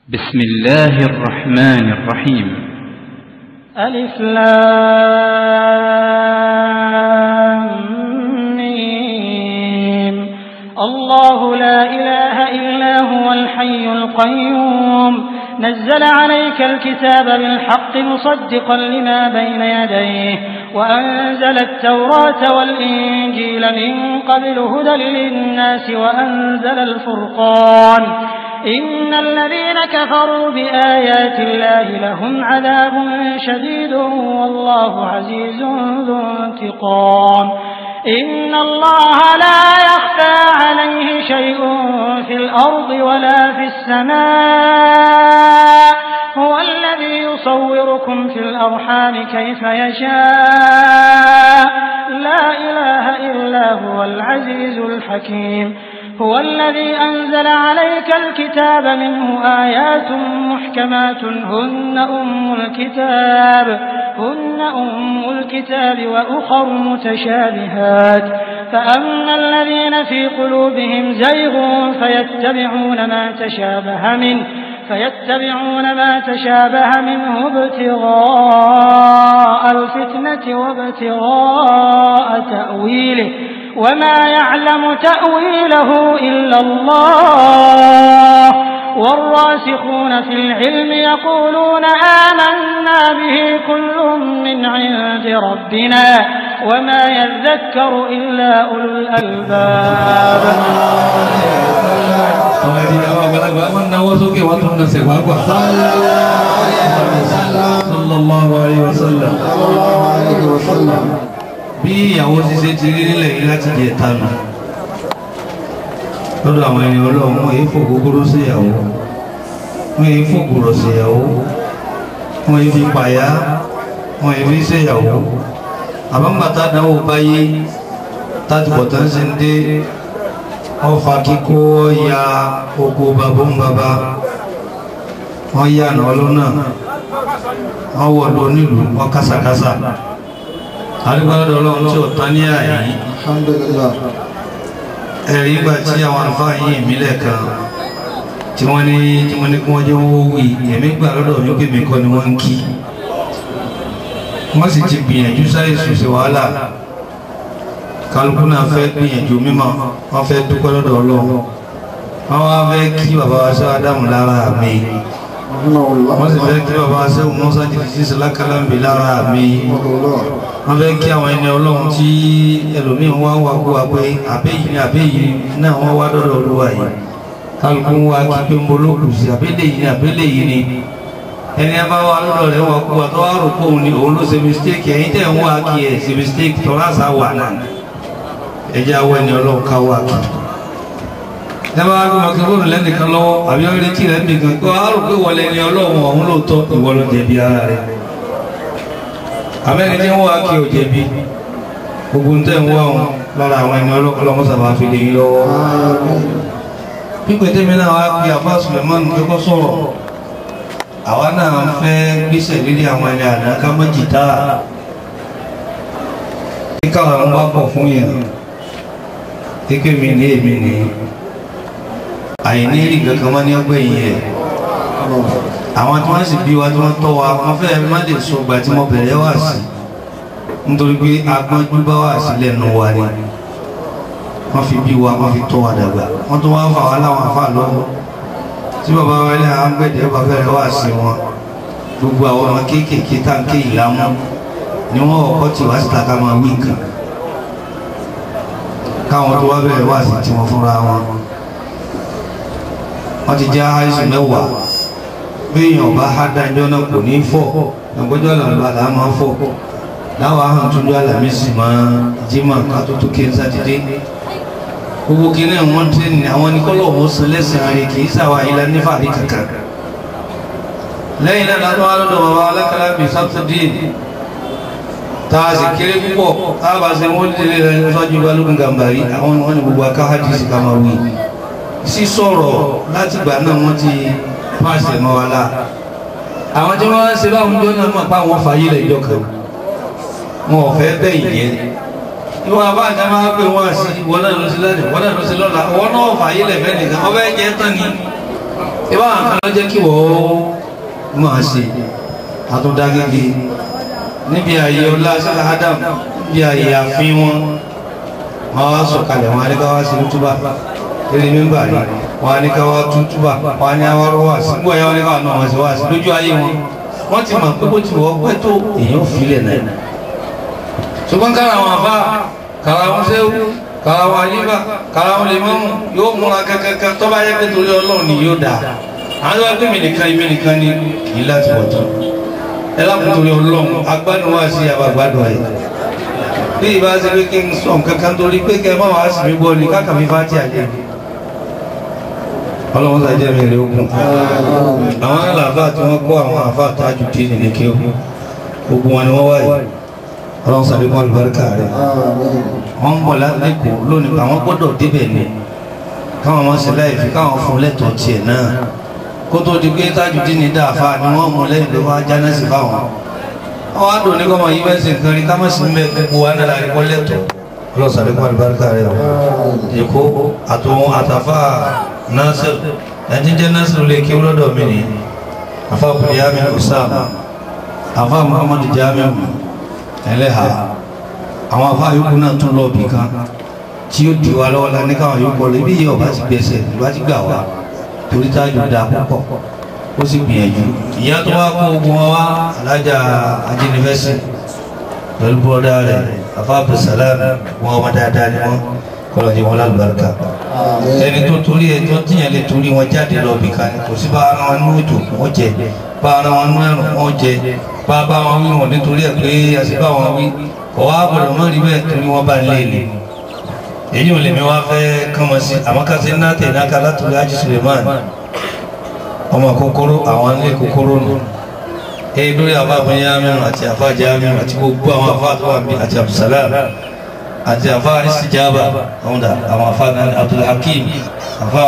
بسم الله الرحمن الرحيم ألف لام ميم الله لا إله إلا هو الحي القيوم نزل عليك الكتاب بالحق مصدقا لما بين يديه وأنزل التوراة والإنجيل من قبل هدى للناس وأنزل الفرقان إن الذين كفروا بآيات الله لهم عذاب شديد والله عزيز ذو انتقام إن الله لا يخفى عليه شيء في الأرض ولا في السماء هو الذي يصوركم في الأرحام كيف يشاء لا إله إلا هو العزيز الحكيم هو الذي أنزل عليك الكتاب منه آيات محكمات هن أم الكتاب هن أم الكتاب وأخر متشابهات فأما الذين في قلوبهم زيغ فيتبعون ما تشابه منه فيتبعون ما تشابه منه ابتغاء الفتنة وابتغاء تأويله وما يعلم تأويله إلا الله والراسخون في العلم يقولون آمنا به كل من عند ربنا وما يذكر إلا أولو الألباب àwọn ẹni àwọn àgbàlagbà wọn náwó sókè wọn tún nàṣẹ wàgbà. sallallahu alayhi wa sallam. bí ìyàwó ṣiṣẹ́ ti rí nílẹ̀ yìí láti jẹ tanu lọ́dọ̀ àwọn ẹni ọlọ́run wọ́n yìí fò gbogbo sí ìyàwó wọ́n yìí fò gbòrò sí ìyàwó wọ́n yìí fi pàyà wọ́n yìí fi ṣe ìyàwó àbámbàtà dáwọ́ báyé táti bọ̀tán ṣe ń dé ọfà kíkó ya oko bàbá ń bàbá wọ́n yà nà ọlọ́nà wọ́n wọ̀ lọ nílùú wọ́n kásàkásà àdúgbàdọ̀ ọlọ́run tí ó tán ní àyí ẹ̀rí ìgbà tí àwọn àlùfáà yìí ìmílẹ̀ kan tí wọ́n ní tí wọ́n ní kí wọ́n jẹ́ wọ́n wí èmi gbà lọ́dọ̀ mi pé mi kọ́ ni wọ́n ń kí wọ́n sì ti gbìyànjú sáyé sùsì wàhálà kálukú náà fẹ́ gbìyànjú mímọ́ wọ́n fẹ́ dúpẹ́ lọ́dọ̀ ọlọ́run wọ́n wá fẹ́ kí bàbá wa sọ ádámù lára mi wọ́n sì fẹ́ kí bàbá wa sẹ́wọ̀n mọ́sá jìbìtì sí sọlákàlámbì lára mi wọ́n fẹ́ kí àwọn ẹni ọlọ́run tí ẹlòmíín wá wá kó wa pé àbẹ́yìí ni àbẹ́yìí náà wọ́n wá dọ́dọ̀ olúwa yìí kálukú ń wá kí pé ń bolókù sí àbẹ́lẹ̀ yìí ni àbẹ́lẹ̀ yìí ni ẹni ẹ bá wà lọ́dọ̀ rẹ̀ wọ́n kú wa tó wá rò pé òun ni òun ló ṣe mistake ẹ̀yin tẹ̀ ń wá kí ẹ̀ ṣe mistake tọ́lá sá wà náà ẹjẹ́ awọ ẹni ọlọ́run ká wà kí ẹ bá gbé mọ̀kẹ́fóònù lẹ́nìkan lọ́wọ́ àbí ọ̀rẹ́ tí rẹ̀ nìkan kó a rò pé wọlé ẹni ọlọ́run ọ̀hún lóòótọ́ ìwọ ló jẹ̀bi ara rẹ̀ àmẹ́ni tí ń wá kí o jẹ̀bi gbogbo ń tẹ̀ ń wá wọn lára àwọn ẹni ọlọ́run sábà fi lè yí lọ́wọ́ pípẹ́ tẹ́mi náà wá pé àbá Suleiman kẹ́kọ́ sọ̀rọ̀ àwa náà fẹ́ gbéṣẹ̀ lérí àwọn ẹni àná ká mọ́ jìtá kíkà àwọn bá pọ̀ fún yẹn kékeré mi ní èmi ní àìní rí kankan mọ́ ní ọgbẹ́ yìí ẹ̀ àwọn tí wọ́n sì bí wa tí wọ́n tọ́ wa wọ́n fẹ́ má lè sọ gbà tí mo bẹ̀rẹ̀ wá sí nítorí pé agbọ́njú bá wà sí lẹ́nu wa ni wọ́n fi bí wa wọ́n fi tọ́ wa dàgbà wọ́n tún wá fà wá láwọn afá lọ́wọ́ tí bàbá wa ilé àwọn gbẹ̀dẹ̀ bá bẹ̀rẹ̀ wá sí wọn gbogbo àwọn ọmọ kéékèèké táǹkì ìlàmú ni wọ́n ọkọ̀ tí wá síta ká máa wí nǹkan káwọn tó wá bẹ̀rẹ̀ wá sí tí wọ́n fúnra wọn wọ́n ti já àìsàn mẹ́wàá béèyàn bá há dájọ́ náà kò ní fọ́ ẹgbẹ́jọ́ làǹbà là máa fọ́ láwọn ahọ́n tó jọ àlàmísì máa jímọ̀ ká tó tó kéńsà dídé gbogbo kí náà wọ́n tẹ́ ní àwọn oníkọ́lọ̀ wọn san lẹ́sìn rẹ̀ kì í sàwà ilá nífàdí kankan lẹ́yìn náà látọ́ wá lọ́dọ̀ bàbá alákàlà bíi sátidé tá a sì kéré púpọ̀ káàbà ṣe wọ́n lè rẹ̀ sọ́jú balógun gàmbàrí àwọn wọn ni gbogbo aká hadisi ká máa wí sí sọ̀rọ̀ láti gbà náà wọ́n ti pàṣẹ mọ́ wa la àwọn tí wọ́n ṣe báwọn jọ náà mọ̀ pa àwọn fàyè lẹ̀ jọ kan wọn ò fẹ́ bẹ́ẹ̀ yẹn ìwọ àbá àti àmà pé wọn sí wọn náà lọ sí lẹ́nu wọn náà lọ sí lọ́la wọn náà fàyè lẹ̀ fẹ́ nìkan ọbẹ̀ jẹ́ tán ni ìbá àwọn kan ló jẹ́ kí wọ́n máa ṣe àtúndágége níbi ààyè ọlá sílá Adam níbi ààyè àfin wọn wọ́n wá sọ̀kalẹ̀ wọn aníkáwá sí túbà lórí mímbà rí wọn aníkáwá tún túbà wọn ní awárọ̀ wá sí gbọ́ ẹ̀yà wọn níkáwá náà wọ́n sì wá sí lójú ayé wọn wọ́n ti mọ̀ pé bó ti wọ́ pẹ́ tó èèyàn filẹ̀ náà ṣùgbọ́n kára àwọn àbá kára wọn sẹ́wọ́ kára wọn alíbà kára wọn lè mọ́mù yóò múra kankan tó bá yẹ pé torí ọlọ́run ni yóò dà àwọn tó bá gbé mi nìkan ibi nìkan ni kì í láti wọ̀ tán ẹ lákùn torí ọlọ́run agbádùn wá sí àbàgbádùn ayé bí ìbá ṣe pé kí n sọ nǹkan kan torí pé kẹ máa wá sí mi gbọ́ ni káàkà mi fá tí a jẹ ọlọ́run sá jẹ́ mi rè ogun àwọn àlàáfà tí wọ́n kọ́ àwọn àfà tájú dé nílé kí gbogbo wọn ni wọ́n wáyé ọlọ́run sàlékún àlùbáríkà rẹ̀ wọ́n ń bọ̀ lẹ́kọ̀ọ́ lónìí àwọn gbọ́dọ̀ débẹ̀ ni káwọn ọmọ sí láì fi káwọn fún lẹ́tọ̀ọ́ tiẹ̀ náà kó tó di pé tájú dín ní dáàfà ni wọ́n mú lẹ́yìn ló wá jáná sí fáwọn àwọn àdó ní kọ́mọ yí bẹ́ẹ̀ sì nǹkan rí kámọ́ sí mẹ́ gbogbo wa náà láti kọ́ lẹ́tọ̀ọ́ ọlọ́run sàlékún àlùbáríkà rẹ̀ èkó àtòun àtàfà Nasir ẹni jẹ́ Nasir lè kí lọ́dọ̀ mi ni àfà bùrìyàmí Usam àfà Muhammadu Jamiu ẹlẹ́ha àwọn afá yòókù náà tún lọ bì kan tí ó di wa lọ́wọ́ la ní káwọn yòókù rẹ̀ ibi yìí ọba ti gbẹ̀sẹ̀ ìbá ti gbà wá torí tájú da púpọ̀ ó sì gbìyànjú ìyá tó wá kó ogun wa wá alájà ajínifẹ́sì pẹ̀lú bọ́dá rẹ̀ afá abdulsalam wọn ọmọ dáadáa ni wọn kọlọ̀ ní wọn lálùbáríkà ẹni tó torí ẹ tó tíyẹn lè torí wọn jáde lọ bì kan kò sí bá ara wọn ní òjò wọn jẹ bá ara wọn ní ẹrùn wọn jẹ bá bá wọn wí wọn nítorí ẹ pé àṣìbá wọn wí ọwọ́ àbọ̀dọ̀ mọ́ rí bẹ́ẹ̀ torí wọ́n bá ń lé ní èyí ò lè mi wá fẹ́ kán mọ́ sí àmọ́ ká sí náà tẹ̀ náà ká látòrí Haji Suleiman ọmọ kòkòrò àwọn ilé kòkòrò nù èyí lórí àbá abúnyámi àti àfá jámi àti gbogbo àwọn afá tó wà mí àti Abdulsalam àti àfá Istijaba àwọn dà àwọn afá náà Abdulhakim àfá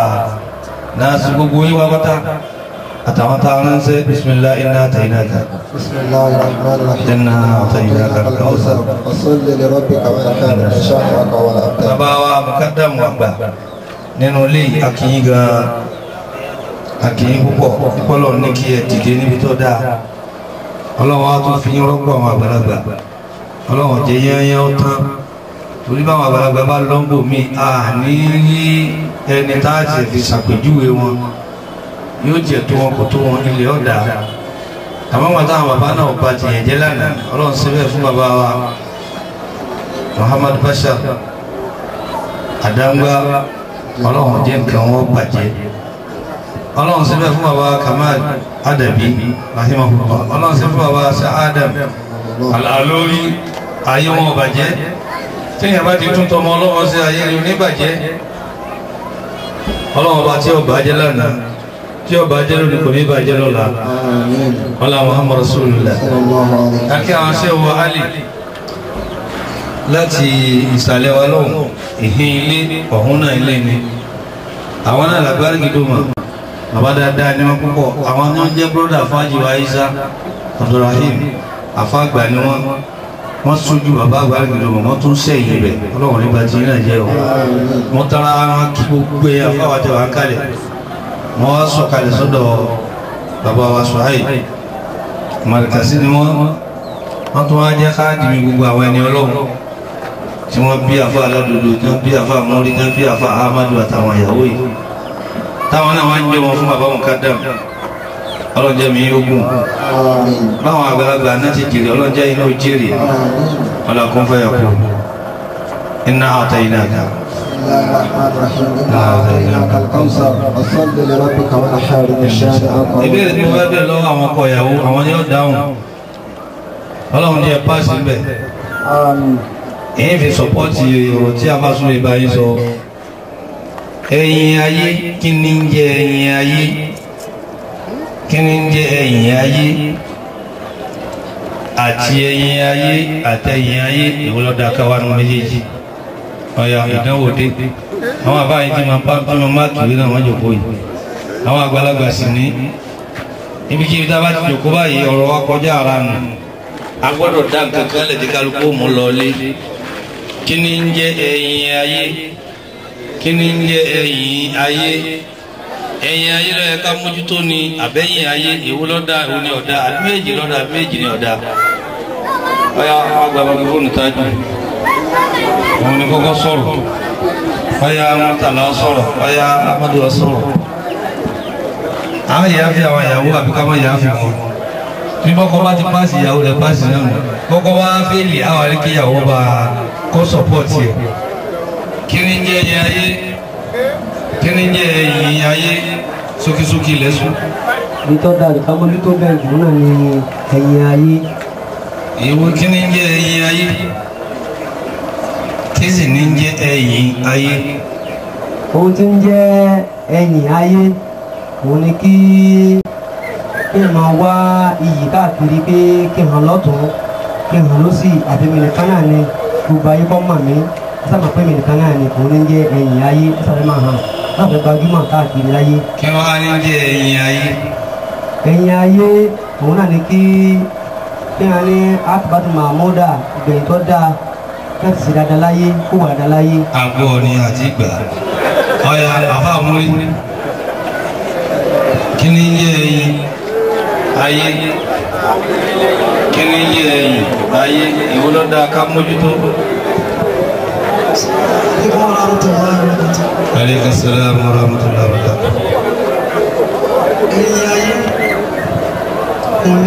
náà sí gbogbo yín wá pátá àtàwọn táwọn ránṣẹ́ bismillah inna atainaka بسم الله الرحمن الرحيم inna atainaka al-kawthar وصل لربك وانحر شانك ولا أبتر bàbá wa mukadam wa gbà nínú ilé akínyìn gan akínyìn púpọ̀ púpọ̀lọ̀ ní kí ẹ dìde níbi tó dáa ọlọ́wọ́ á tún fi yín rọ́pò àwọn àgbàlagbà ọlọ́wọ́ jẹ́ yẹ́nyẹ́ ó tán torí báwọn àgbàlagbà bá lọ́ńbò mi à ní rí ẹni tá a ti fi ṣàpèjúwe wọn yóò jẹ́ tó wọn kò tó wọn ilé ọ̀dà àmọ́ wọn táwọn bàbá náà bá ti yẹn jẹ́ lánàá ọlọ́run síbẹ̀ fún bàbá wa Muhammad Bashir àdáńgbá ọlọ́run jẹ́ nǹkan wọn bàjẹ́ ọlọ́run síbẹ̀ fún bàbá Kamal Adabi rahimahullah ọlọ́run síbẹ̀ fún bàbá sa Adam Al-Alori ayé wọn bàjẹ́ tíyẹn bá ti tún tọmọ ọlọ́run sí ayé rẹ̀ oníbàjẹ́ ọlọ́run bá tí ó bàjẹ́ lánàá tí ó bàjẹ́ lónìí kò ní bàjẹ́ lọ́la آمين ọlá Muhammad Rasulullah صلى الله عليه وسلم akí àwọn ṣe wọ alì láti ìsàlẹ̀ wa lọ́hùn ìhín ilé ọ̀hún náà ilé ni àwọn náà lágbárí gidi mọ̀ bàbá dáadáa ní wọn púpọ̀ àwọn náà jẹ́ bọ́dà fájì wa Isa Abdulrahim àfáàgbà ni wọ́n wọ́n sójú bàbá àgbárí gidi mọ̀ wọ́n tún sẹ́yìn rẹ̀ ọlọ́run nígbà tí náà jẹ́ o wọ́n tara wọn kí gbogbo ẹ̀ afáwàtẹ̀ wà kálẹ̀ wọ́n wá sọ̀kalẹ̀ sọ́dọ̀ bàbá wa Suhaib marikasi ni wọn wọn tún wá jẹ káàdì mi gbogbo àwọn ẹni Ọlọ́run tí wọn bí àfa aládùúgbò tí wọn bí àfa amórí tí wọn bí àfa ahmadu àtàwọn ìyàwó yìí táwọn náà wá ń jẹ wọn fún bàbá wọn kádàm ọlọ́njẹ́ mi ogun آمين báwọn àgbàlagbà náà ti jèrè ọlọ́njẹ́ iná ò jèrè آمين ọlọ́kùn fẹ́ yọkù iná àtẹ iná ká بسم الله الرحمن الرحيم إنا أعطيناك الكوثر وصل لربك وانحر شانك ìbéèrè tí mo fẹ́ bẹ̀rẹ̀ lọ́wọ́ àwọn ọkọ ìyàwó àwọn yóò dáhùn Ọlọ́run jẹ́ páàsì ń bẹ̀ آمين èyí fi sọpọ́tì ọ̀rọ̀ tí a bá súnlẹ̀ báyìí sọ ẹ̀yìn ayé kí ni ń jẹ ẹ̀yìn ayé kí ni ń jẹ ẹ̀yìn ayé àti ẹ̀yìn ayé àtẹ̀yìn ayé ìwọlọ́dà káwánu méjèèjì ọ̀yà ìdánwò dé àwọn àbáyé tí máa bá tí máa máàkì ìwé náà wọ́n jòkó yìí àwọn àgbàlagbà sì ní ibi kí tá a bá ti jòkó báyìí ọ̀rọ̀ wa kọjá ara nù a gbọ́dọ̀ dá nǹkan kan lẹ̀ tí kálukú mú lọ lé kí ni ń jẹ́ ẹ̀yìn ayé kí ni ń jẹ́ ẹ̀yìn ayé ẹ̀yìn ayé ló yẹ ká mójútó ni àbẹ́yìn ayé èwo lọ́dà èwo ni ọ̀dà àbí méjì lọ́dà àbí méjì ni ọ̀dà ọ̀yà àgbà bàbá fóònù tájú òun ni kọ́kọ́ sọ̀rọ̀ ọ̀yà mọ́tàlá sọ̀rọ̀ ọ̀yà amadu sọ̀rọ̀ àwọn ìyá fi àwọn ìyàwó àbí ká má ìyá fi wọn bí bọ́kọ́ bá ti páàsì ìyàwó rẹ̀ páàsì náà nù bọ́kọ́ bá fẹ́ẹ̀lì àwọn àríkè ìyàwó bá kọ́ sọ̀pọ̀tì ẹ̀ kí ni jẹ́ ẹ̀yìn ayé kí ni jẹ́ ẹ̀yìn ayé sókísókí lẹ́sùn ibi tó dáa nìkan mọ́lú tó bẹ̀rẹ̀ jù náà ni ẹ̀yìn ayé ìwọ kí ni jẹ́ ẹ̀yìn ayé kí sì ni jẹ́ ẹ̀yìn ayé ohun tí ń jẹ́ ẹ̀yìn ayé òun ni kí kí n máa wá iyì káàkiri pé kí n hàn lọ́tún kí n hàn lọ́sì àbí mi nìkan náà ni gbogbo ayé kọ́ mọ̀ mí sábà pé mi nìkan náà ni òun ní jẹ́ ẹ̀yìn ayé sábà máa hàn láti gbajúmọ̀ káàkiri láyé kí wọ́n á ní jẹ́ ẹ̀yìn ayé ẹ̀yìn ayé òun náà ni kí kí n ní akibatu mahmuda ìgbẹ̀yìn tó dáa láti ṣe dáadáa láyé kó wà dáadáa láyé àgọ́ ni àti ìgbà ọ̀yà àfa múlí kí ni jẹ́ ẹ̀yìn ayé kí ni jẹ́ ẹ̀yìn ayé ìwọ ló dáa ká mójútó. aleykum salaam wa rahmatulah wa barakatuh. ẹ̀yìn ayé òun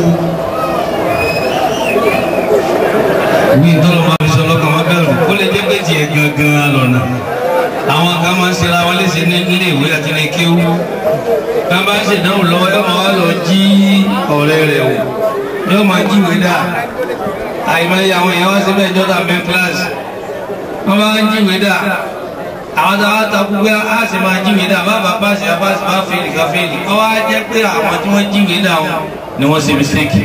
ni bí tọ́lọ́ máa fi sọ lọ́kàn wọn bẹ̀rù ó lè jẹ́ pé tiẹ̀ gangan lọ́nà àwọn kan máa ń ṣera wọn léṣe ní ilé ìwé àti ní kéwú bá bá ń ṣèdánwò lọ́wọ́ yóò máa wá lọ jí ọ̀rẹ́ rẹ̀ wò yóò máa jíwèé dà àìmọye àwọn èèyàn wá síbẹ̀ jọ́dá mẹ́ kíláàsì wọ́n bá ń jíwèé dà àwọn tó wá takú pé a sì máa jíwèé dà bàbá bá ṣe bá ṣe bá fèlì ká fèlì ọ wá jẹ́ pé àwọn tí wọ́n jíwèé dà wọn ni wọ́n ṣe mistake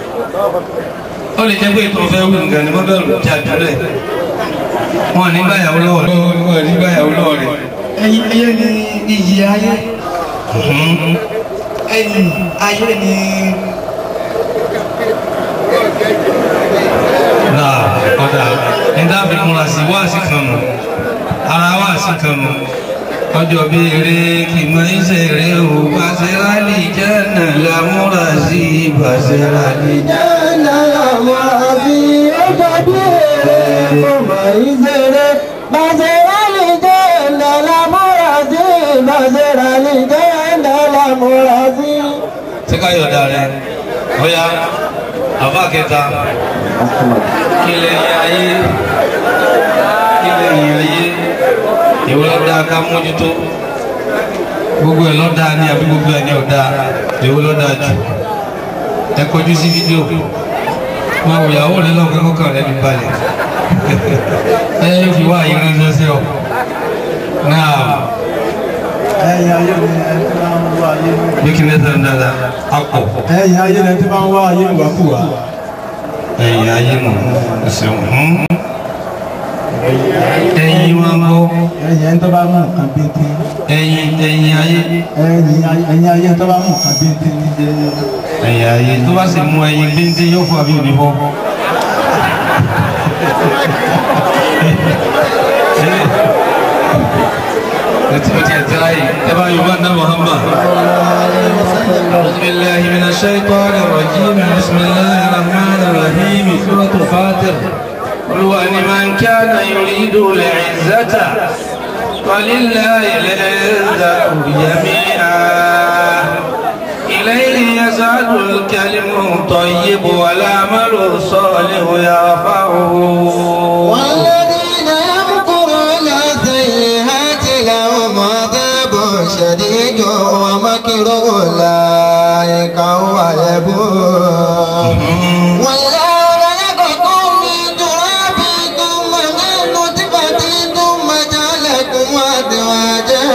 ó lè jẹ́ pé ètò ọ̀fẹ́ wù nǹkan ni wọ́n bẹ̀rù jà jùlẹ̀ wọn ní báyàwó lọ́wọ́ rẹ̀ wọn ní báyàwó lọ́wọ́ rẹ̀. ẹ̀yìn ayé ni iyì ayé ẹ̀yìn ayé ni náà ọ̀dà nígbà bí múra sí wáàsí kan nù ara wáàsí kan nù ọjọ́ bí eré kì í mọ iṣẹ́ rẹ̀ o bàṣẹ́rálì jẹ́ nà lámúra sí bàṣẹ́rálì jẹ́. tí ká yọ̀dà rẹ̀ ọ̀yà àbá kẹta kí lè yẹ ayé kí lè yẹ ayé ìwé lọ́dà ká mójútó gbogbo ẹ̀ lọ́dà ni àbí gbogbo ẹ̀ ní ọ̀dà ìwé lọ́dà jù ẹ kọjú sí fídíò máa wò ìyàwó rẹ lọ́kọ́ kọ́kàn rẹ ní balẹ̀ ẹ yóò fi wá àyè ránṣẹ́ sí ọ náà ẹ̀yìn ayé ni ẹni tí máa ń wá ayé bí kí ní sẹ́yìn dáadáa akọ̀ ẹ̀yìn ayé ni ẹni tí máa ń wá ayé ìwàkúwà ẹ̀yìn ayé nù ẹ̀sìn hùn ẹ̀yìn wọn bọ́ ẹ̀yìn ẹni tó bá mú nǹkan bíntín ẹ̀yìn ẹ̀yìn ayé ẹ̀yìn ẹ̀yìn ayé tó bá mú nǹkan bíntín ní jẹ́ ẹ̀yìn ayé tó bá sì mú ẹ̀yìn bíntí yóò fún àbí òní bọ́. Ẹtí o ti ẹ̀ tẹ́lá yìí, ẹ bá Yorùbá náà Muhammad. أعوذ بالله من الشيطان الرجيم بسم الله الرحمن الرحيم سورة الفاتر قل ولمن كان يريد العزة ولله العزة جميعا إليه يسعد الكلم الطيب والعمل الصالح يرفعه والذين يمكرون السيئات لهم عذاب شديد ومكر أولئك هو يبور والله خلقكم من تراب ثم من نطفة ثم جعلكم أزواجا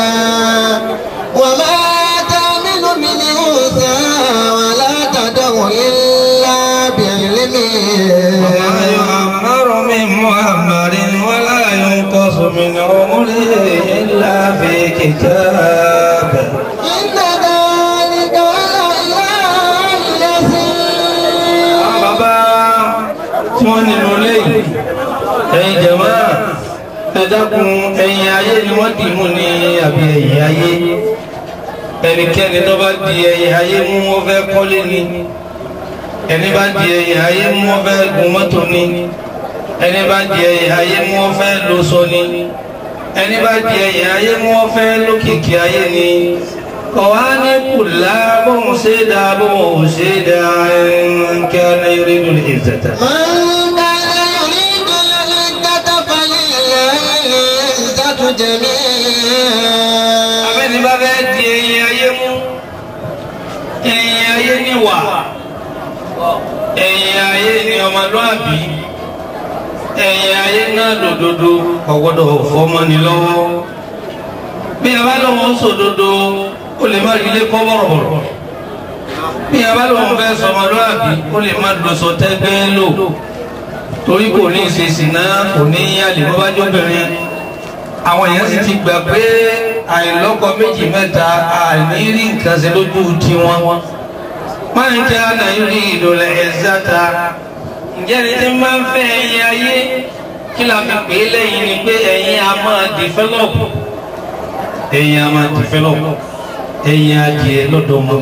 وما تعمل من أنثى ولا تدع إلا بعلمه وما يعمر من معمر ولا ينقص من عمره إلا في كتاب إن ذلك على الله يسير bàbá tí wọ́n nínú ilé yìí ẹ̀yin jẹ̀mọ́ dákun ẹ̀yìn ayé ni wọ́n dì mú ní àbí ẹ̀yìn ayé ẹnikẹ́ni tó bá di ẹ̀yìn ayé mú wọ́n fẹ́ kọ́lé ni ẹni bá di ẹ̀yìn ayé mú wọ́n fẹ́ gun mọ́tò ni ẹni bá di ẹ̀yìn ayé mú wọ́n fẹ́ lóṣọ ni ẹni bá di ẹ̀yìn ayé mú wọ́n fẹ́ lókìkí ayé ni kọ̀wá ní kùlá bóun ṣe dá bóun ṣe dá ẹnkẹ́ ní rídù ìzẹ̀tà. من كان يريد العزة فلله العزة جميعا abẹ́ni bá fẹ́ di ẹ̀yìn ayé mú ẹ̀yìn ayé ní wà ẹ̀yìn ayé ní ọmọlúàbí ẹ̀yìn ayé náà lòdodo ọ̀gbọ́dọ̀ fọmọni lọ́wọ́ bí a bá lọ́wọ́ sòdodo ó lè má rí ilé kọ́ bọ̀rọ̀bọ̀rọ̀ bí a bá lọ́wọ́ fẹ́ sọmọlúàbí ó lè má lọ́sọ tẹ́gbẹ́ lò torí kò ní ìṣesì náà kò ní yálè bó bá jóbìnrin àwọn èèyàn sì ti gbà pé àìlọ́kọ méjì mẹ́ta àní rí nǹkan ṣe lójú tiwọn máa ń jẹ́ àdáyúrí ìdòlẹ̀ ẹ̀záta ǹjẹ́ ni tí máa ń fẹ́ ẹ̀yìn ayé kí la fi pè é lẹ́yìn ni pé ẹ̀yin a máa develop ẹ̀yin a máa develop ẹ̀yin adìẹ lọ́dọ̀ mọ́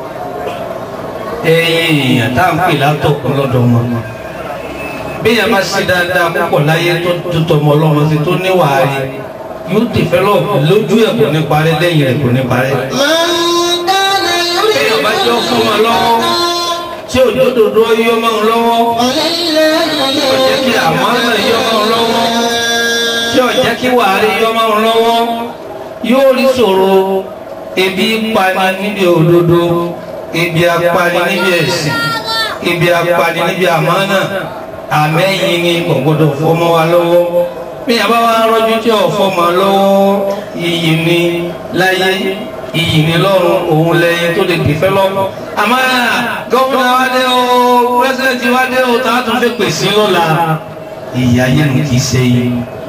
ẹ̀yin èèyàn tá à ń pè látọ̀kọ́ lọ́dọ̀ mọ́ bí yàrá bá ṣe dáadáa púpọ̀ láyé tó tó tọmọ ọlọ́mọ sí tó níwàá rí yóò develop lójú ẹ̀ kò ní parẹ́ lẹ́yìn ẹ̀ kò ní parẹ́. من كان Béèyàn bá jọ fún wọn يريد lọ́wọ́ tí òjòdòdó yọ máa ń lọ́wọ́ فلله ọ̀jẹ́ kí àmọ́nà yọ máa ń lọ́wọ́ tí ọ̀jẹ́ kí wàhálì yọ máa ń lọ́wọ́ yóò rí ṣòro ebi pani níbi òdodo ebi apani níbi ẹ̀sìn ebi apani níbi àmọ́nà àmẹ́yìn ni kò gbọdọ̀ fọmọ wa lọ́wọ́ bí yàrá wa rọ́jú tí ò fọmọ lọ́wọ́ iyì ni láyé iyì ni lọ́run òun lẹ́yìn tó lè dìfẹ́ lọ́wọ́ àmọ́ gọ́fúnà wa dé o pírẹsidẹ̀ntì wa dé o tá a tún fi pèsè lọ́la iyì ayé nu kì í ṣe yìí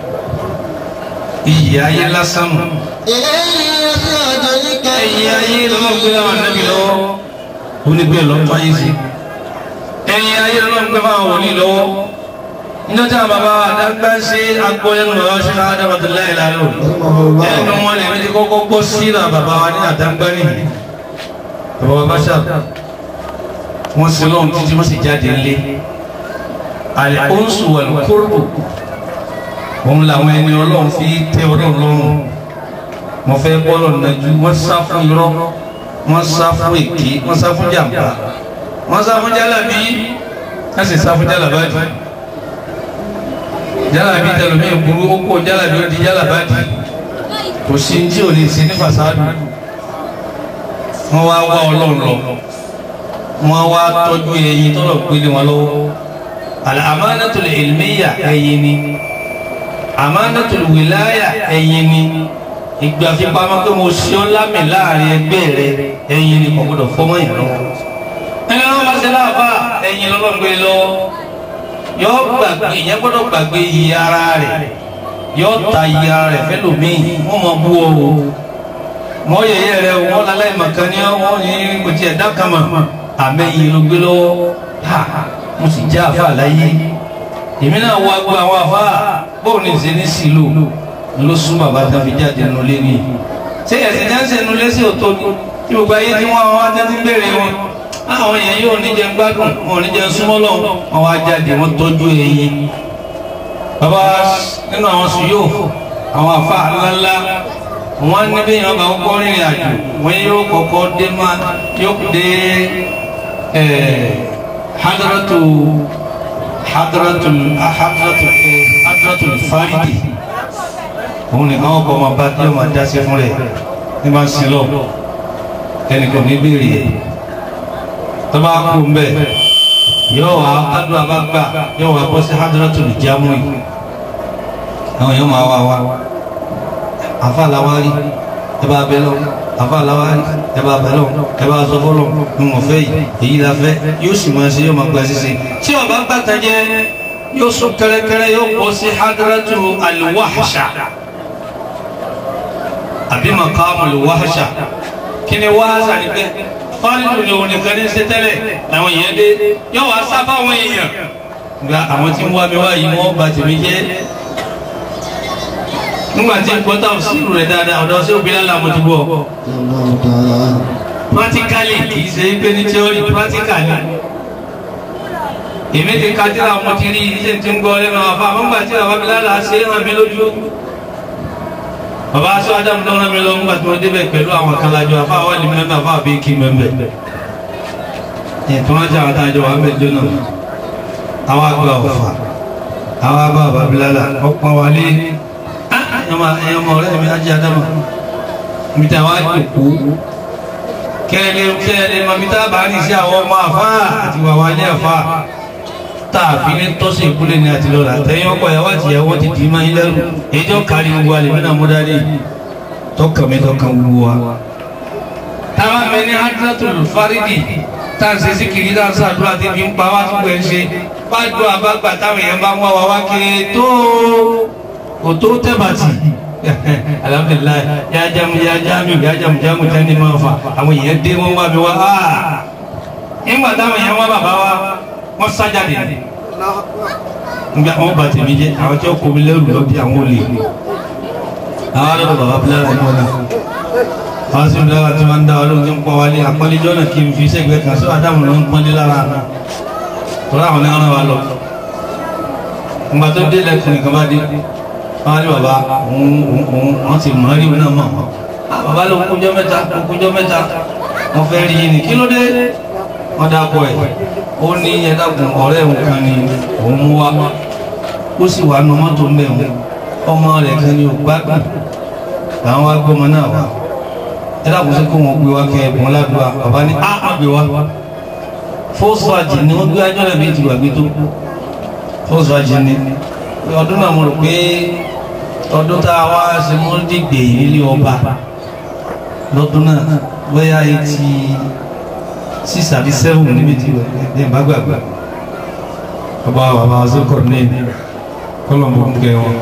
iyì ayé lásán mu إليه يصعد ẹ̀yìn الكلم ayé lọ́wọ́ gbé àwọn ànábì lọ́wọ́ onígbé lọ́tọ́ ayé sí ẹ̀yìn ayé lọ́wọ́ gbé àwọn wòlíì lọ́wọ́ níjọ́tà bàbá àdágbà ṣe agbóyẹnu bàbá ṣe Adamullahi Lalo ẹnu wọn lè méjì kọ́kọ́ gbọ́ sí náà bàbá wa ní àdágbà nìyí bàbá wa bá ṣàb wọ́n sì lọ́wọ́ títí wọ́n sì jáde lé àlẹ́ oṣù wal qurbu òun làwọn ẹni ọlọ́run fi tẹ ọlọ́run lọ́rùn mo fẹ́ bọ́lọ̀ nàjú wọ́n sá fún irọ́ wọ́n sá fún èké wọ́n sá fún jàmbá wọ́n sá fún jálàbí wọ́n sì sá fún jálàbádì jálàbí tẹlomi ìburú ó kó jálàbí ó di jálàbádì kò sí tí ò lè ṣe ní fasádù wọ́n wá wá ọlọ́run lọ wọ́n wá tọ́jú ẹyin tọ́lọ̀ gbélé wọn lọ́wọ́ al-amanatul ilmiya ẹyin ni amanatul wilaya ẹyin ni ìgbà fipamọ́ pé mo ṣe ọ́ lámì láàrin ẹgbẹ́ rẹ ẹ̀yin ni kò gbọdọ̀ fọmọ́ yẹn lọ́wọ́. ẹni wọn bá ṣe láàbà ẹ̀yin lọ́lọ́gbé lọ́wọ́ yọ gbàgbé ìyẹn gbọdọ̀ gbàgbé iye ara rẹ̀ yọ ta iye ara rẹ̀ fẹ́lòmíì wọ́n mọ bú ọ o mọ yẹyẹ rẹ o wọn lálẹ́ màkàn ní wọn ní kò tiẹ̀ dákàmà àmẹ́yìn ló gbé lọ́wọ́ ha mo sì já àfa láyé èmi náà wá gbọ́ àwọn àfa bóun ní ìṣe ní sílò ló sún bàbá tó fi jáde nù lé ní. ṣé ẹ̀sìn jáǹsẹ̀ nù lé sí òtó ni tí gbogbo ayé tí wọ́n wá tẹ́tí béèrè wọn. àwọn èèyàn yóò ní jẹun gbádùn wọn ò ní jẹun súnmọ́ lọ wọn wá jáde wọn tọ́jú ẹyin. bàbá nínú àwọn sùn yóò àwọn àfa ńláńlá wọn ní bí yàn bá kọ́kọ́ rìnrìn àjò wọn yóò kọ́kọ́ dé má yóò dé hadratu hadratu hadratu hadratu faridi òun nìkan ọkọ̀ ọmọ bá tí ó máa dá sí fún rẹ̀ ní máa ń sin lọ ẹnìkan ní béèrè ẹ̀ tó bá kú ń bẹ̀ yóò wá kádùn abágbà yóò wá bọ́ sí hadratu lè jámù yìí àwọn yóò máa wá wá àfa làwárí ẹ bá bẹ lọ àfa làwárí ẹ bá bẹ lọ ẹ bá sọ fọlọ ní mo fẹ́ yìí èyí la fẹ́ yóò sì máa ṣe yóò máa gba ṣíṣe tí ọba gbàtà jẹ yóò sún kẹrẹkẹrẹ yóò bọ́ sí hadratu alwahsha àbí makamu alwahsha kí ni wahsha ni pé fáńdù ni òun nìkan ní ṣe tẹ́lẹ̀ làwọn èèyàn dé yóò wá sábà àwọn èèyàn gba àwọn tí ń wá mi wá yìí wọ́n bá tèmi jẹ́ nígbà tí gbọ́tà òsínú rẹ̀ dáadáa ọ̀dọ́ sí òbí lálẹ́ àmọ́ ti bọ̀ الله تعالى practically kì í ṣe é pé ní theory practical ni èmi ti ka tíra mo ti rí iṣẹ́ tí ń gbọ́ lẹ́nu àfa àmọ́gbà tí bàbá mi lára ṣe é hàn mí lójú bàbá aṣọ adamu tó rán mi lọ nígbà tí wọ́n débẹ̀ pẹ̀lú àwọn akálájọ àfa àwọn ìlú mẹ́mbẹ́ àfa àbí kí mẹ́mbẹ́ ètò wọn jẹ́ àwọn àtàjọ wà mẹ́jọ náà àwọn àgbà ọ̀fà àwọn àgbà bàbá mi lára ọ̀pọ̀ wálé ẹ̀yọ́mọ ọ̀rẹ́ mi ajé adamu mi ta wá jòkó kẹ́lẹ́ kẹ́lẹ́ mọ̀bí tá a bá ní sí àwọn ọmọ àfá àti wàwá ní àfá tààfi ní tọ́sí ìkúlẹ̀ ní àti lọ́la tẹ́yìn ọkọ̀ ìyàwó àti ìyàwó ti dì í máa ń lẹ́rù ẹjọ́ kárí gbogbo alẹ́ mẹ́ta múdádé tọ́kàn mi tọ́kàn gbogbo wa. táwa mi ní hadratul faridi tá a ṣe sí kiri tá a ṣàdúrà tí fi ń pa wá tó pẹ̀ ń ṣe bá dùn àbágbà táwọn èèyàn bá ń wá wa wá kiri tó kò tó tẹ́ bàtì alhamdulilayi ya jamu ya jamu ya jamu jamu jani ma fa àwọn èèyàn dé wọn wá mi wá aa nígbà táwọn èèyàn wá bàbá wa wọn sájáde nígbà wọn bá tèmi jẹ àwọn tí wọn kò mi lẹ́rù lọ bí àwọn olè àwọn alẹ́ bàbá bilara ni wọn náà àwọn sì bilara tí wọn ń dá wa lóhùn tí ń pọ wálé àpọ́nlẹ́jọ́ náà kí n fi sẹ́gbẹ̀ẹ́ kan sọ àdàmú ló ń pọ́nlé lára tọ́lá àwọn náà rán wa lọ nígbà tó dé lẹ́kùn nìkan bá dé wọ́n ní bàbá wọ́n ti mọ̀ rí náà mọ̀ bàbá ló kúnjọ́ mẹ́ta kúnjọ́ mẹ́ta wọ́n fẹ́ rí yìí ní kí ló dé wọ́n dákọ̀ ẹ̀ ó ní ẹ̀dàkùn ọ̀rẹ́ òun kan ni òun mú wá ó sì wà nù mọ́tò ń bẹ̀ wọn ọmọ rẹ̀ kan ni ò gbádùn làwọn wá gbọ́mọ náà wá ẹ̀dàkùn sí kó wọn gbé wá kẹ́ ẹ̀bùn ládùúgbà bàbá ní á má gbé wá fọ́sùwàjì ni wọ́n gbé ajọ́lẹ̀ méjì wà gbé tó fọ́sùwàjì ni ọdún náà mo rò pé ọdún tá a wá ṣe mọ́ dìgbè nílé ọba lọ́dún náà bóyá eighty six àbí seven níbi tí ẹ̀ bá gbàgbà ọba bàbá azókòrò ní kọlọ̀mù ń kẹ wọn.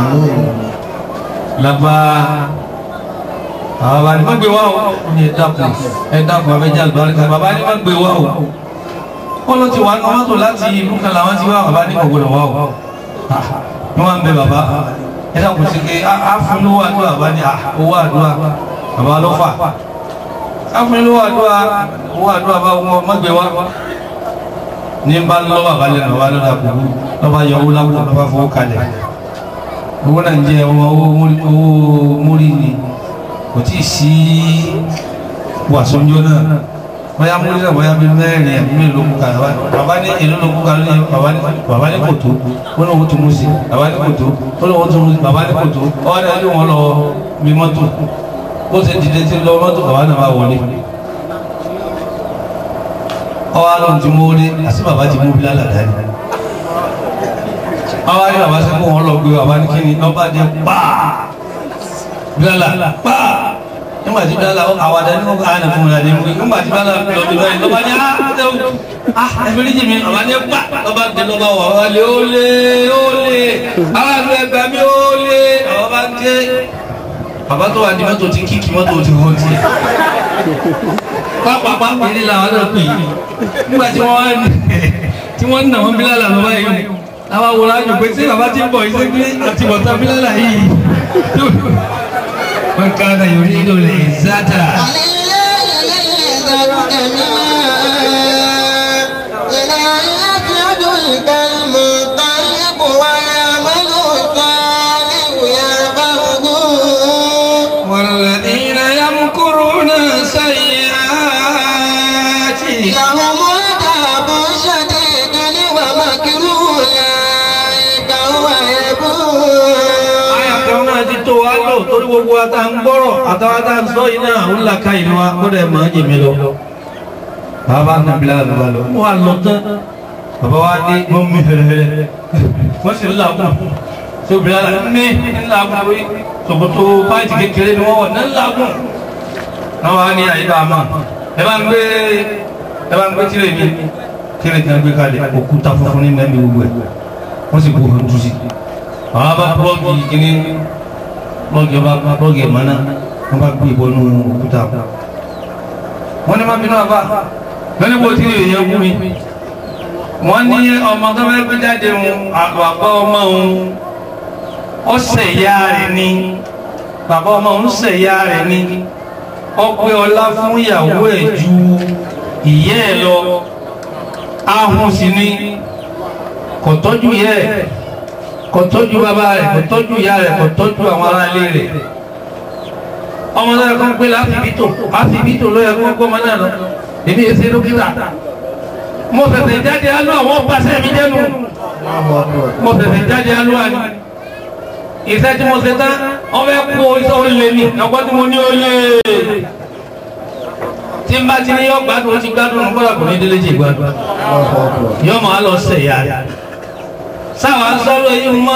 lábá àwọn bàbá ní má gbé wá o ní ẹ̀dàkùn ẹ̀dàkùn abẹ́jà àlùbáríkà bàbá ní má gbé wá o wọ́n ló ti wà ní mọ́tò láti ìlú kan làwọn ti wá bàbá ní kọ̀gbọ̀dọ̀ wá o ní wọ́n ń bẹ bàbá ẹ̀dá kò sí pé áfúnlówó àdúrà bá ní owó àdúrà bàbá ló fà áfúnlówó àdúrà owó àdúrà bá wọn mọ́gbé wá ní bá lọ́ bàbá lẹ́nu bàbá lọ́dà kò lọ́ba yọ owó lápò lọ́ba fowó kalẹ̀ owó náà ń jẹ owó múrí ni kò tí ì sí wàsóńjó náà bóyá múrí náà bóyá bí mẹ́rin ẹ̀mí mi ló kú kalẹ̀ bàbá ní èlò ló kú kalẹ̀ ní bàbá ní kòtó ó lóun tó mú sí bàbá ní kòtó ó lóun tó mú sí bàbá ní kòtó ọ̀rẹ́ ẹni wọn lọ bí mọ́tò ó ti dìde tí lọ mọ́tò bàbá náà bá wọlé ọwọ́ alóhùn ti mú rí àti bàbá ti mú bí lálàdá ni ọwọ́ ní bàbá sẹ́kọ̀ wọn lọ gbé bàbá ní kíni ọba jẹ pàà bílálà pàà nígbà tí bílálà àwàdà ní ọkọ̀ àná fún mi láti mú nígbà tí bílálà lọ bí báyìí lọ́ba ní ah ẹ̀fẹ́ ní jìmí ọba ní pa lọ́ba dé lọ́ba wà wá lé ó lé ó lé àwọn àgbẹ̀ ẹgbẹ́ mi ó lé àwọn bá ń ké bàbá tó wà ní mọ́tò ti kíkì mọ́tò ti wọ́n ti pápápá pèlè làwọn náà pè yìí nígbà tí wọ́n tí wọ́n nà wọ́n bílálà lọ́ba yìí àwọn àwòrán àjò pé tí bàbá ti ń bọ̀ iṣẹ́ pé àti bọ̀tá bílálà yìí wọ́n ká náà yóò ní ìlú lè zátà. والذين يمكرون السيئات لهم عذاب شديد ومكر أولئك هو يبور àyàkọ́ náà ti tó wá lò torí gbogbo ata ń gbọ́rọ̀ àtàwọn ata ń sọ iná àwọn làkà ìlú wa kó dẹ̀ máa jèmi lọ. bàbá náà bí lára ló lọ. wọ́n á lọ tán bàbá wa dé wọ́n mú hẹ̀rẹ̀hẹ̀rẹ̀ wọ́n sì ń làágùn tó bí lára ní ńláàgùn lórí tòkòtò páìtì kékeré ni wọ́n wọ̀ ní ńláàgùn. náà wàá ní àyíká àmà ẹ bá ń gbé ẹ bá ń gbé tìrẹ mi tìrẹ tí wọ́n gbé kalẹ̀ òkúta funfun ní mẹ́rin gbogbo ẹ̀ wọ́n sì kó hàn tú sí àwọn bá bọ́ọ̀gì kìíní bọ́ọ̀gì ọba bọ́ọ̀gì ẹ̀mọ́ná wọ́n bá gbé ìbọn nínú òkúta wọ́n ní má bínú àbá lónìí bó tí èèyàn wú mi wọ́n ní ọmọ tó fẹ́ gbé jáde ń àpapọ̀ ọmọ òun ọ̀sẹ̀ ìyá rẹ̀ ni bàbá ọmọ ń sẹ̀ ìyá rẹ̀ ni ọpẹ́ ọlá fún ìyàwó ẹ̀ ju ìyẹ́ ẹ̀ lọ ahun sì ni kò tọ́jú ìyẹ́ ẹ̀ kò tọ́jú bàbá rẹ̀ kò tọ́jú ìyá rẹ̀ kò tọ́jú àwọn aráalé rẹ̀ ọmọ náà kọ́ ń pè láfibítò láfibítò ló yẹ kó ń gbọ́mọ náà lọ èmi èsè dókítà mo fẹ̀fẹ̀ jáde alú àwọn pàṣẹ mi jẹ́nu mo fẹ̀fẹ̀ jáde alú àní iṣẹ́ tí mo ṣe tán wọ́n fẹ́ kó iṣẹ́ olè ní ọgbọ́ tí mo ní olè tí n bá ti ní yọ gbádùn ó ti gbádùn nígbàdà kò ní délé jì gbádùn yọ máa lọ sẹ̀yà sáwà ń sọ̀rọ̀ yìí mọ́